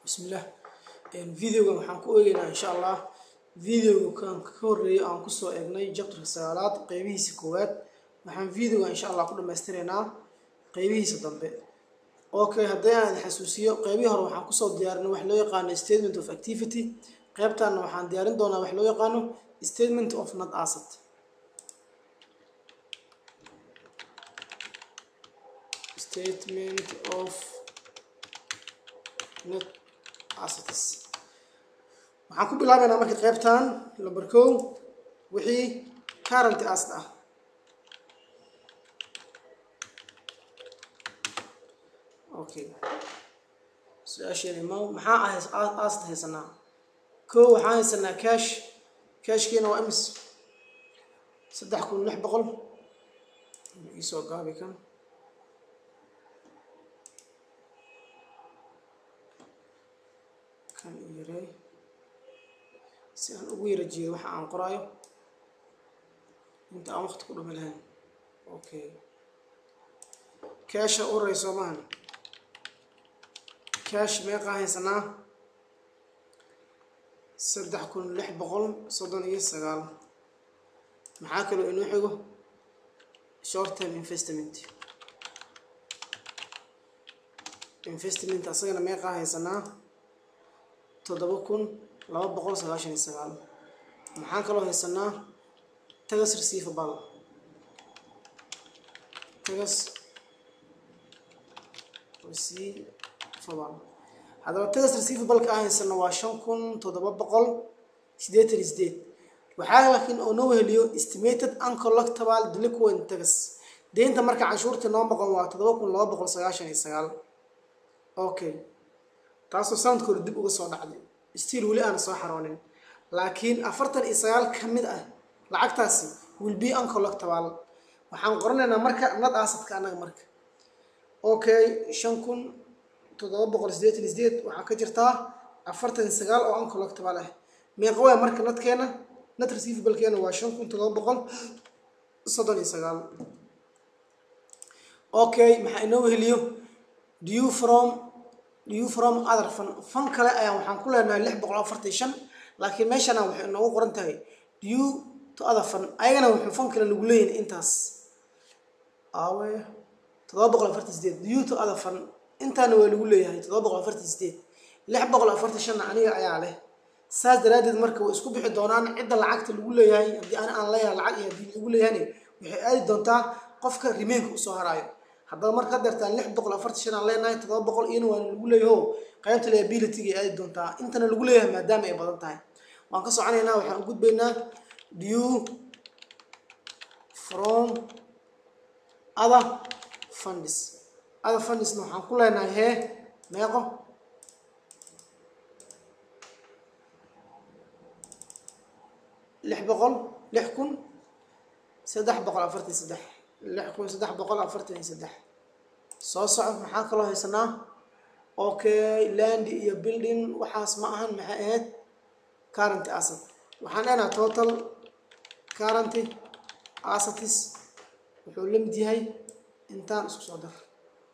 bismillah videogan waxaan ku eegeynaa insha allah videoga kan ka horeeyay aan kusoo eegnay jabtarka sagaalaad qeybihiisa koowaad waxaan videoga insha allah ku dhammaystireynaa qeybihiisa dambe okay haddii aan xasuusiyo qeybihii hore waxaan kusoo diyaarinay wax loo yaqaano statement of activity qeybtaana waxaan diyaarin doonaa wax loo yaqaano statement of not asset statement of net assets waxaan ku bilaabeynaa marka qeybtan number kow wixii current asset ah okay su-aasheena ma maxaa ah asset haysanaa kow waxaan haysanaa cash cashkiina waa imis saddex kun lix boqol iisoo gaabi kan kan yarey si aan ugu yara jeedo waxa aan qoraayo inta aan waqti ku dhumi lahayn okay casha u rey soomahan cash meeqaa haysanaa saddex kun lix boqol soddon iyo sagaal maxaa kaloo inoo xigo short term investment investment asagana meeqaa haysanaa toddoba kun laba boqol sagaashan iyo sagaal maxaan kaloo haysanaa tagas receivable tagas receivable haddaba tagas receivableka aan haysano waa shan kun toddoba boqol siddeetan iyo sideed waxaa laakiin oo noo heliyo estimated uncollectable delinquent tagas deynta marka canshuurtii noo boqon waa toddoba kun laba boqol sagaashan iyo sagaal okay taasoo sanadka hore dib uga soo dhacday stiil weli aana soo xaroonin laakiin afartan iyo sagaal ka mid ah lacagtaasi will be uncollectable waxaan qoranaynaa marka nad asadka annaga marka okay shan kun toddoba boqol sideetan iyo sideed waxaa ka jirtaa afartan iyo sagaal oo uncollectable ah meeqa waaya marka nadkeena nad receivablkeena waa shan kun toddoba boqol soddon iyo sagaal okay maxaa inoo heliyo due from due from other fun fan kale ayaan waxaan ku leenahay lix boqol afartan iyo shan laakiin meeshana waxay inoogu qoran tahay due to other fun ayagana wuxuu fan kale lagu leeyahay intaas awe toddoba boqol afartan sideed due to other fun intaana waa lagu leeyahay toddoba boqol afartan sideed lix boqol afartan shanna aniga ayaa leh saas daraaddeed marka way isku bixi doonaan cidda lacagta lagu leeyahay haddii ani aan leeyahay lacag iyo haddii lagu leeyahayna waxay aadi doontaa qofka remainka usoo haraayo haddaba marka deertaan lix boqol afartan shan aan leenahay toddoba boqol iyana waa lagu leeyaho qaybta liabilityga ay aadi doontaa intana lagu leeyahay maadaama ay badan tahay waan ka soconaynaa waxaan u gudbaynaa due from other funds other fundsna waxaan ku leenahay hee meeqo lix boqol lix kun saddex boqol afartan saddex lix kun saddex boqol afartan iyo saddex soo soco maxaa kaloo haysanaa okay land iyo building waxaas ma ahan maxay ahayd currenty asset waxaan leenaha total currenty assetis wuxuu la mid yahay intaan isku soo dar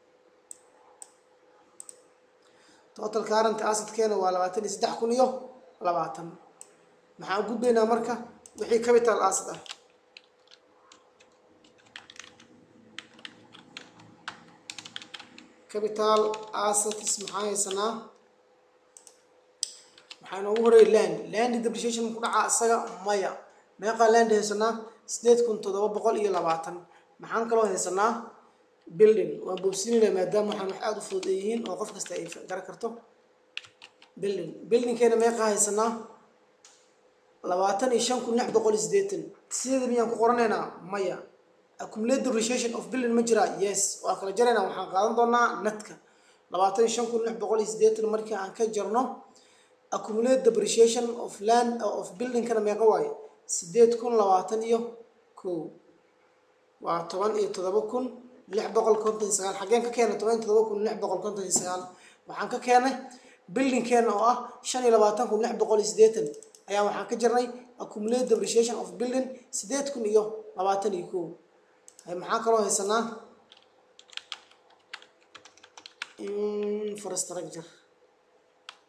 total currenty assetkeena waa labaatan iyo saddex kun iyo labaatan maxaan gudbaynaa marka wixii capital asset ah capital assets maxaa haysanaa maxaa inoogu horeeya land land depreciation ku dhacaa isaga maya meeqaa land haysanaa sideed kun toddoba boqol iyo labaatan maxaan kaloo haysanaa building waan boobsinayna maadaama waxaan wax aada u fudud yihiin oo qof kasta ay garan karto building buildingkeena meeqaa haysanaa labaatan iyo shan kun lix boqol iyo sideetan sideeda miyaan ku qoranaynaa maya accumulate depreciation of building ma jiraa yes waa kala jaraynaa waxaan qaadan doonaa nadka labaatan iyo shan kun lix boqol iyo sideetan markii aan ka jarno accumulate depreciation of land of buildingkana meeqa waaye sideed kun labaatan iyo kow waa toban iyo todoba kun lix boqol konton iyo sagaal xaggeen ka keenay toban iyo todoba kun lix boqol konton iyo sagaal waxaan ka keenay buildingkeena oo ah shan iyo labaatan kun lix boqol iyo sideetan ayaa waxaan ka jarnay accumulate depreciation of building sideed kun iyo labaatan iyo kow maxaa kaloo haysanaa infrastructure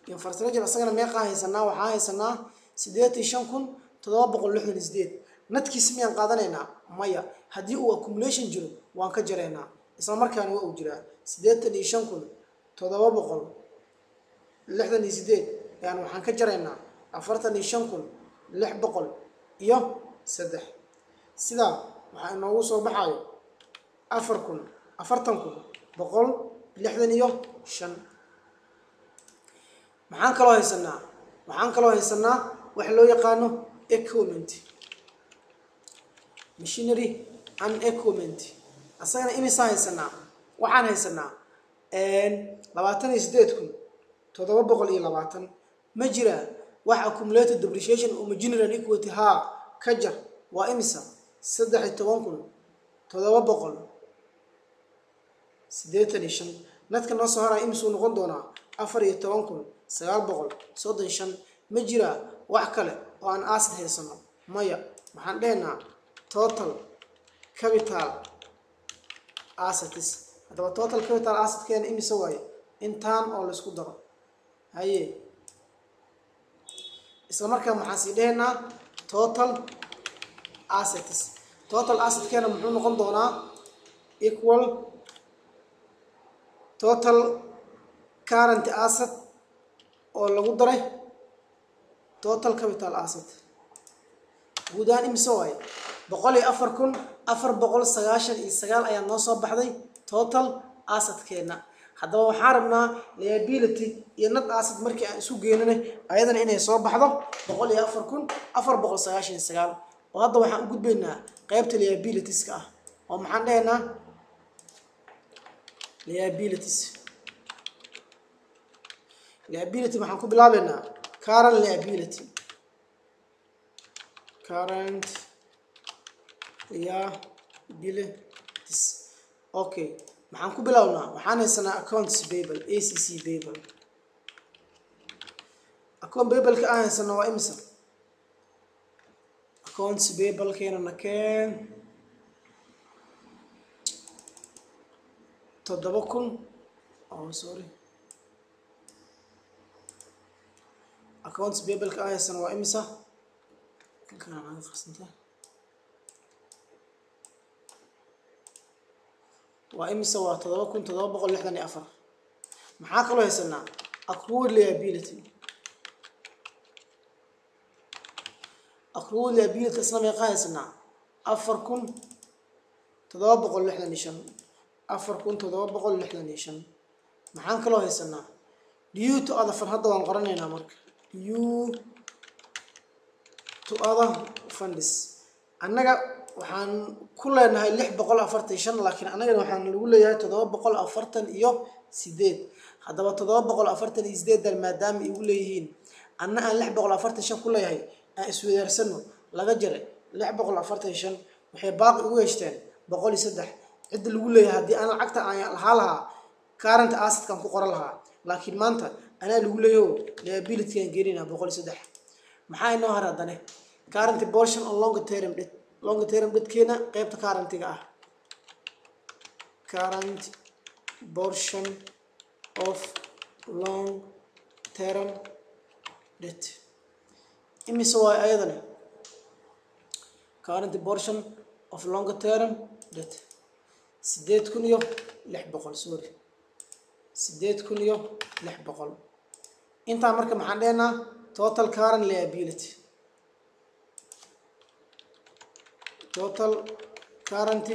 infrastructure isagana meeqaa haysanaa waxaa haysanaa siddeetan iyo shan kun toddoba boqol lixdan iyo sideed nadkiisa miyaan qaadanaynaa maya haddii uu accumulation jiro waan ka jaraynaa isla markaana waa uu jiraa siddeetan iyo shan kun toddoba boqol lixdan iyo sideed yani waxaan ka jaraynaa afartan iyo shan kun lix boqol iyo saddex sidaa waxaa inoogu soo baxayo afar kun afartan kun boqol lixdan iyo shan maxaan kaloo haysanaa waxaan kaloo haysanaa waxa loo yaqaano equipment machinery and equipment asagana imisaa haysanaa waxaan haysanaa labaatan iyo sideed kun toddoba boqol iyo labaatan ma jiraa wax accumulated depreciation oo machinery and equity haa ka jar waa imisa saddex iyo toban kun toddoba boqol siddeetan iyo shan nadka noo soo haraya imisuu noqon doonaa afar iyo toban kun sagaal boqol soddon shan ma jiraa wax kale oo aan acid haysano maya waxaan dhehaynaa total capital assets haddaba total capital assetkeena imise waaye intaan oo laysku daro haye isla markaa maxaan sii dhehaynaa total assets total assetkeena muxuu noqon doonaa equal total current asset oo lagu daray total capital asset guud ahaan imise waaye boqol iyo afar kun afar boqol sagaashan iyo sagaal ayaa noo soo baxday total assetkeena haddaba waxaan rabnaa liability iyo nad asset markii aan isu geenana ayadana inay soo baxdo boqol iyo afar kun afar boqol sagaashan iyo sagaal oo hadda waxaan u gudbaynaa qeybta liabilitieska ah oo maxaan dhahaynaa liabilities liability waxaan ku bilaabeynaa current liability current liabilities okay maxaan ku bilownaa waxaan haysanaa accounts payable a c c payable account payable-ka aan haysano waa imisa accounts payable-keena nakeen toddoba kun oh sorry accounts payable-ka aan haysano waa imisa kankaan naga qarsanta waa imisa waa toddoba kun toddoba boqol lixdan iyo afar maxaa kaloo haysanaa accrued liability accrued liability isna meeqa haysanaa afar kun toddoba boqol lixdan iyo shan afar kun toddoba boqol lixdan iyo shan maxaan kaloo haysanaa due to other fund hadda waan qoranaynaa marka due to other funds annaga waxaan ku leenahay lix boqol afartan iyo shan laakiin annagana waxaan lagu leeyahay toddoba boqol afartan iyo sideed haddaba toddoba boqol afartan iyo sideedan maadaama igu leeyihiin anna aan lix boqol afartan shan ku leeyahay aan iswadaarsano laga jaray lix boqol afartan iyo shan waxay baaqi ugu heshteen boqol iyo saddex cidda lagu leeyahay haddii aan lacagta aan lahaa lahaa current assetkan ku qoran lahaa laakiin maanta anaa lagu leeyaho liabilitygaan geeninaa boqol iyo saddex maxaa inoo har haddane current portion on long term debt long term dadkeena qeybta currentiga ah current portion of long term debt imise waay ayadani current portion of long term debt sideed kun iyo lix boqol sorry sideed kun iyo lix boqol intaa marka maxaan dhehnaa total current liability total current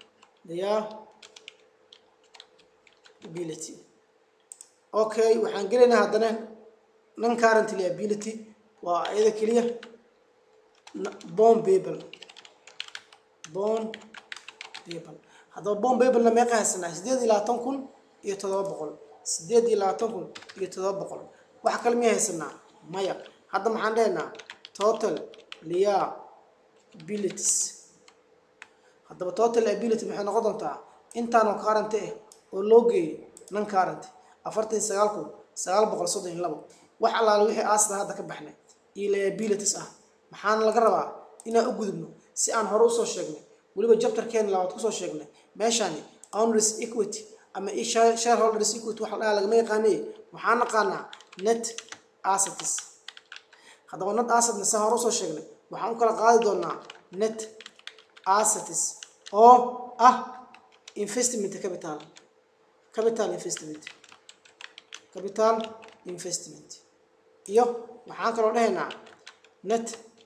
liability okay waxaan gelaynaa haddana non current liability waa iyada keliya bond babel bond babel haddaba bond babelna meeqa haysanaa sideed iyo labaatan kun iyo toddoba boqol sideed iyo labaatan kun iyo toddoba boqol wax kale miya haysanaa maya hadda maxaan dhehaynaa total liabilities haddaba total ability maxay noqon doontaa intaanoo current ah oo loo geeyay non current afartan iyo sagaal kun sagaal boqol soddon iyo labo wax allaale wixii aasda hadda ka baxnay iyo liabilities ah maxaana laga rabaa inaan u gudubno si aan hore usoo sheegnay weliba jabtarkeena labaad kusoo sheegnay meeshaani owners equity ama shareholders equity wax la dhaha lagama yaqaanay waxaan naqaanaa net assets haddaba net assetna saa hore usoo sheegnay waxaan u kala qaadi doonaa net assets oo ah investment capital capital investment capital investment iyo waxaan kaloo dhahaynaa net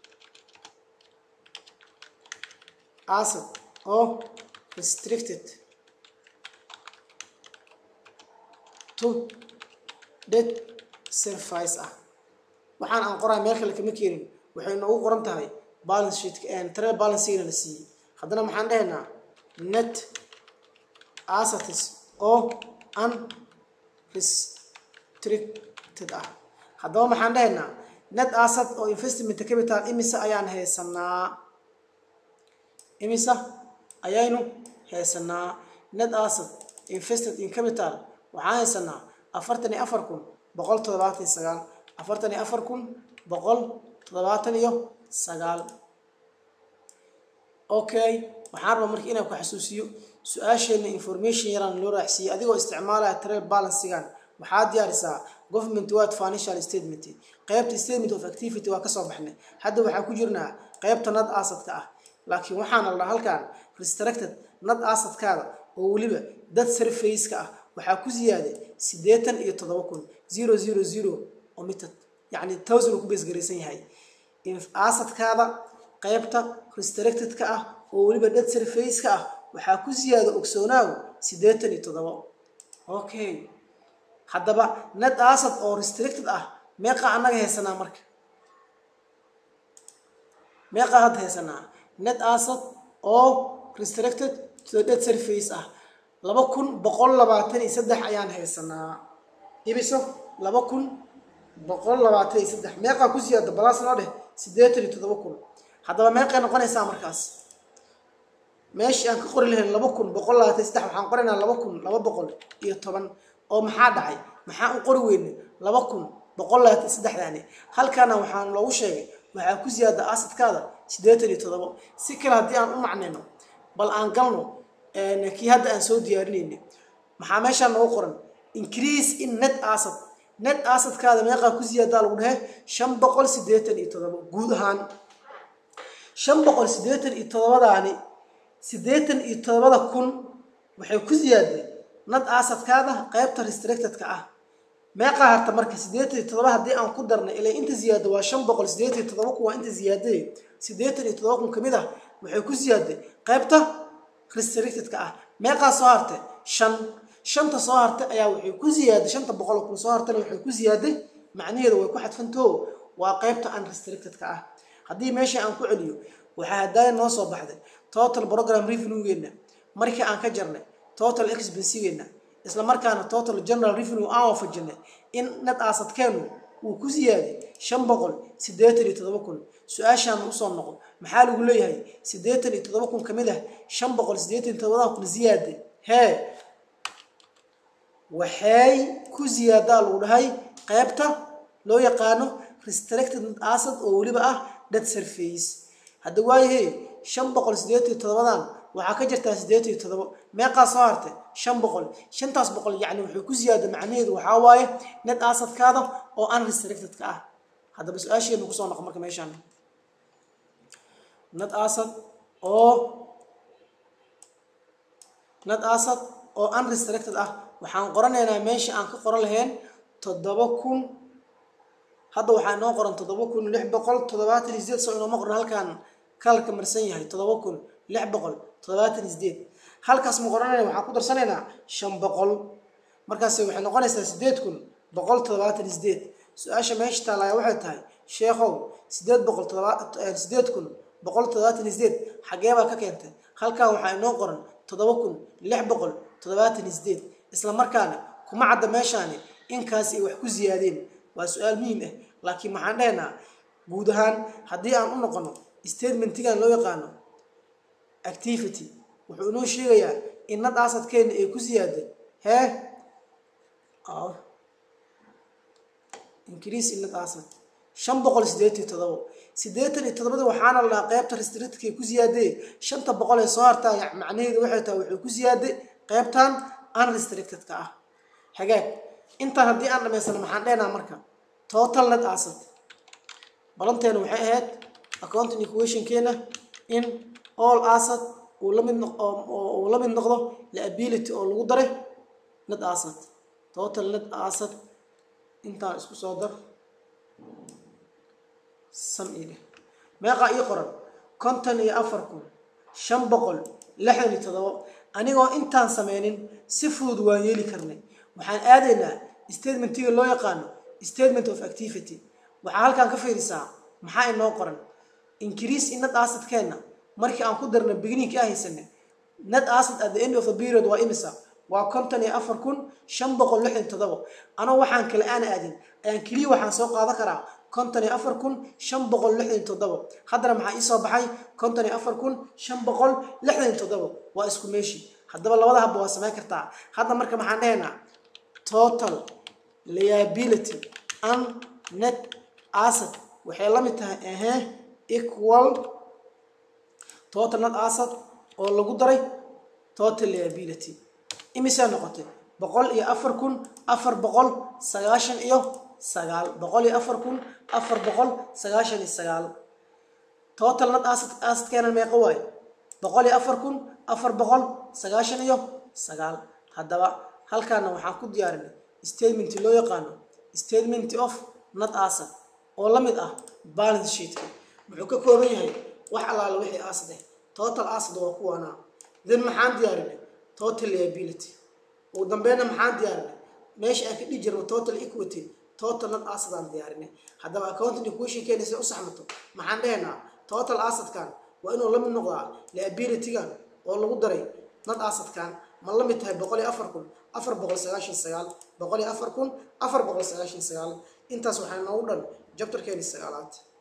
asset oo restricted to debt service ah waxaan aan qoraa meel kale kama keenin waxay noogu qoran tahay balance sheet trail balancegana la siiyey haddana maxaan dhahaynaa net assets oo unrestricted ah haddaba maxaan dhahaynaa net asset oo investment capital imisa ayaan haysanaa imisa ayaynu haysanaa net asset invested in capital waxaan haysanaa afartan iyo afar kun boqol toddobaatan iyo sagaal afartan iyo afar kun boqol toddobaatan iyo sagaal okay waxaan rabaa marka inaan ku xasuusiyo su-aasheena information yaraan loo raacsiiyey adigoo isticmaalaya trail balancegan waxaa diyaarisaa government word financial statement qeybta statement of activity waa kasoo baxnay hadda waxaa ku jirnaa qeybta nad asadka ah laakiin waxaana la dhaha halkan restricted nad asadkaada oo weliba dad surfaceka ah waxaa ku ziyaaday siddeetan iyo toddoba kun zero zero zero omitted yacni thousand uu ku beesgaraysan yahay asadkaada qeybta restricted-ka ah oo weliba dad surfaceka ah waxaa ku ziyaada ogsoonaaw siddeetan iyo toddoba okay haddaba net asad oo restricted ah meeqa annaga haysanaa marka meeqa hadda haysanaa net asad oo restricted to dead surface ah laba kun boqol labaatan iyo saddex ayaan haysanaa ibiso laba kun boqol labaatan iyo saddex meeqaa ku siyaada balaas noo dheh siddeetan iyo toddoba kun haddaba meeqay noqonaysaa markaas meeshii aan ka qori lahayn laba kun boqol labaatan iyo saddex waxaan qoraynaa laba kun laba boqol iyo toban oo maxaa dhacay maxaa u qori weyne laba kun boqol labaatan iyo saddexdaani halkaana waxaan loogu sheegay waxaa ku siyaada asadkaada siddeetan iyo toddoba si kale haddii aan u macnayno bal aan galno kii hadda aan soo diyaarinayna maxaa meeshaan noogu qoran increase in net asad net asadkaada meeqaa ku siyaadaa lagu dhahe shan boqol siddeetan iyo toddoba guud ahaan shan boqol siddeetan iyo toddobadaani siddeetan iyo toddobada kun waxay ku siyaaday nad asadkaada qeybta restricted-ka ah meeqaa harta marka siddeetan iyo toddoba haddii aan ku darnay ilaa inta ziyaada waa shan boqol siddeetan iyo toddoba kun waa inta ziyaadee siddeetan iyo toddoba kun ka mid ah waxay ku siyaaday qeybta restricted-ka ah meeqaa soo hartay shan shanta soo hartay ayaa waxay ku ziyaaday shanta boqol kun soo hartayna waxay ku ziyaaday macnaheedu way ku xadfantao waa qeybta unrestricted-ka ah haddii meesha aan ku celiyo waxaa hadaaya noo soo baxday total program revenue-geena markii aan ka jarnay total expensigeena isla markaana total general revenue aan waafajinay in nad aasadkeenu uu ku ziyaaday shan boqol siddeetan iyo toddoba kun su-aashaana usoo noqo maxaa lagu leeyahay siddeetan iyo toddoba kun ka mid ah shan boqol siddeetan iyo toddobada kun ziyaaday hee waxay ku ziyaadaa lagu dhahay qeybta loo yaqaano restricted net asad oo weliba ah dad surface hadda waayahe shan boqol siddeetan iyo toddobadan waxaa ka jirtaa siddeetan iyo toddoba meeqaa soo hartay shan boqol shantaas boqol yacni wuxuu ku ziyaada macnaheedu waxaa waaye net asadkaada oo unrestricted-ka ah haddaba su-aasheenu kusoo noqo marka meeshaan net asad oo net asad oo unrestricted ah waxaan qoranaynaa meesha aan ka qoran lahayn toddoba kun hadda waxaa inoo qoran toddoba kun lix boqol toddobaatan iyo sideed soo inooma qoran halkaan kalarka marsan yahay toddoba kun lix boqol toddobaatan iyo sideed halkaas ma qoranayna waxaan ku darsanaynaa shan boqol markaas waxay noqonaysaa sideed kun boqol toddobaatan iyo sideed su-aasha meesha taalaaya waxay tahay sheekhow sideed boqol sideed kun boqol toddobaatan iyo sideed xagee baa ka keentay halkaa waxaa inoo qoran toddoba kun lix boqol toddobaatan iyo sideed isla markaana kuma cadda meeshaani inkaas ay wax ku ziyaadeen waa su-aal muhiim ah laakiin maxaan dhahaynaa guud ahaan haddii aan u noqono statementigan loo yaqaano activity wuxuu inoo sheegayaa in nad asadkeena ay ku ziyaaday hee increase in nad asad shan boqol siddeetan iyo toddoba siddeetan iyo toddobada waxaana la dhahaa qeybta restrictedka ay ku ziyaadee shanta boqol ee soo hartaa macnaheedu waxay tahay wuxuu ku ziyaaday qeybtan unrestricted-ka ah hagaag intaan haddii aan dhamaysano maxaan dheenaa marka total net asset balanteena waxay ahayd accounting equationkeena in all asset uu la mid noq uu la mid noqdo liability oo lagu daray net asset total net asset intaan isku soo dar sam ile meeqaa ii qoran konton iyo afar kun shan boqol lixdan iyo todobo anigoo intaan sameynin si fudud waan yeeli karnay waxaan aadaynaa statementiga loo yaqaano statement of activity waxaa halkaan ka fiirisaa maxaa inoo qoran increase in net assetkeenna markii aan ku darna beginninki a haysanay net asset at the end of the period waa imisa waa konton iyo afar kun shan boqol lixdan todobo anoo waxaan kale aan aadin ayaan keliya waxaan soo qaadan karaa konton iyo afar kun shan boqol lixdan toddobo haddana maxaa iisoo baxay konton iyo afar kun shan boqol lixdan toddobo waa isku meeshii haddaba labada habba waa samayn kartaa hadda marka maxaan dhahaynaa total liability and net asset waxay la mid tahay ahee equal total net asset oo lagu daray total liability imisee noqotay boqol iyo afar kun afar boqol sagaashan iyo sagaal boqol iyo afar kun afar boqol sagaashan iyo sagaal total net asset assetkeena meeqa waayo boqol iyo afar kun afar boqol sagaashan iyo sagaal haddaba halkaana waxaan ku diyaarinay statement loo yaqaano statement of net asset oo la mid ah balance sheetka wuxuu ka kooban yahay wax allaala wixii asset ah total asset waa kuwaanaa then maxaan diyaarinay total liability ugu dambeyna maxaan diyaarinay meesha aan ka dhihi jirno total equity total net asset aan diyaarinay haddaba accounting equationkeena si u saxmato maxaan dhehaynaa total assetkan waa inuu la mid noqdaa liabilitygan oo lagu daray net assetkan ma la mid tahay boqol iyo afar kun afar boqol sagaashan sagaal boqol iyo afar kun afar boqol sagaashan sagaal intaas waxaa noogu dhan jabtarkeeni sagaalaad